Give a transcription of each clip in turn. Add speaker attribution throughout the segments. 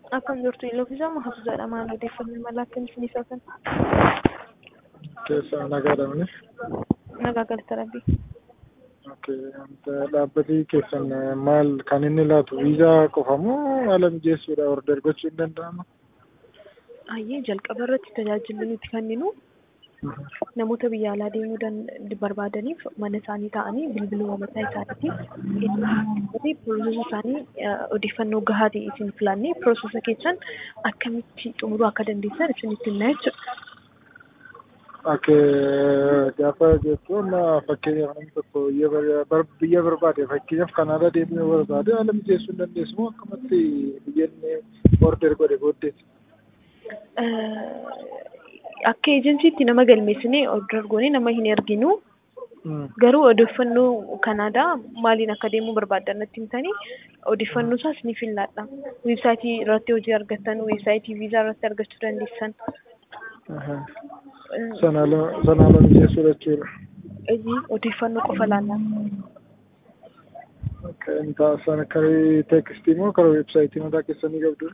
Speaker 1: Akkam jirtu Iloofisaa Mahafuzadha. Maal odeeffannoo mala akkamiif ni soofan?
Speaker 2: Keessa nagaadhamni.
Speaker 1: Nagaa galata rabbi.
Speaker 2: Dhaabbatni keessan maal kan inni laatu viizaa qofa moo haala mijeessuudha order gochuu hin danda'ama?
Speaker 1: Hayyee jalqaba irratti tajaajilli nuti kenninu namoota biyya alaa deemuu barbaadaniif mana isaanii taa'anii bilbiluma mataa isaaniitiin piroosesa isaanii odeeffannoo gahaa ta'e isin filannee piroosesa keessan akkamitti xumuruu akka dandeessan isinitti himna jechuudha.
Speaker 2: Akka gaafa jechuun fakkeenyaaf namni tokko biyya barbaade fakkeenyaaf Kanaadaa deemuu yoo barbaade haala mijeessuu hin dandeessu moo akkamatti biyya inni order godhe booddeeti?
Speaker 1: Akka ejensiitti nama galmeessinee order goonee nama hin erginu. Garuu odeeffannoo Kanaadaa maaliin akka deemuu barbaadan natti himtanii odeeffannoo isaas ni filladha. Weebsaayitii irratti hojii argattan, weebsaayitii viizaa irratti argachuu dandeessan.
Speaker 2: Sana haala mijeessuu jechuudha.
Speaker 1: Odeeffannoo qofa laalla.
Speaker 2: Kan taasisan akka teekstii moo karaa weebsaayitii mataa keessanii qabdu?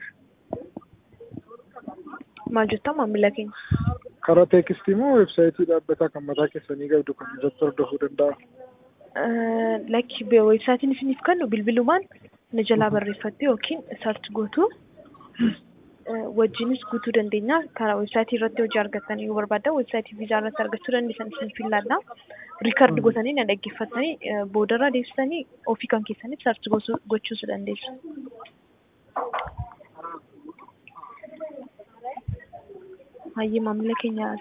Speaker 1: Maal jettaa maamila keenya?
Speaker 2: Karaa teekstii moo weebsaayitii dhaabbataa kan mataa keessanii qabdu kan irratti hordofuu danda'a?
Speaker 1: Lakki weebsaayitiin isiniif kennu bilbilumaan na jalaa barreeffattee yookiin sarchi gootu wajjinis guutuu dandeenya. Karaa weebsaayitii irratti hojii argattan yoo barbaaddan weebsaayitii viizaa irratti argachuu dandeessan isin filadha. Riikard gootanii na dhaggeeffatanii boodarra deebisanii ofii kan keessaniif sarchi gochuus dandeessu. Hayyee maamila keenya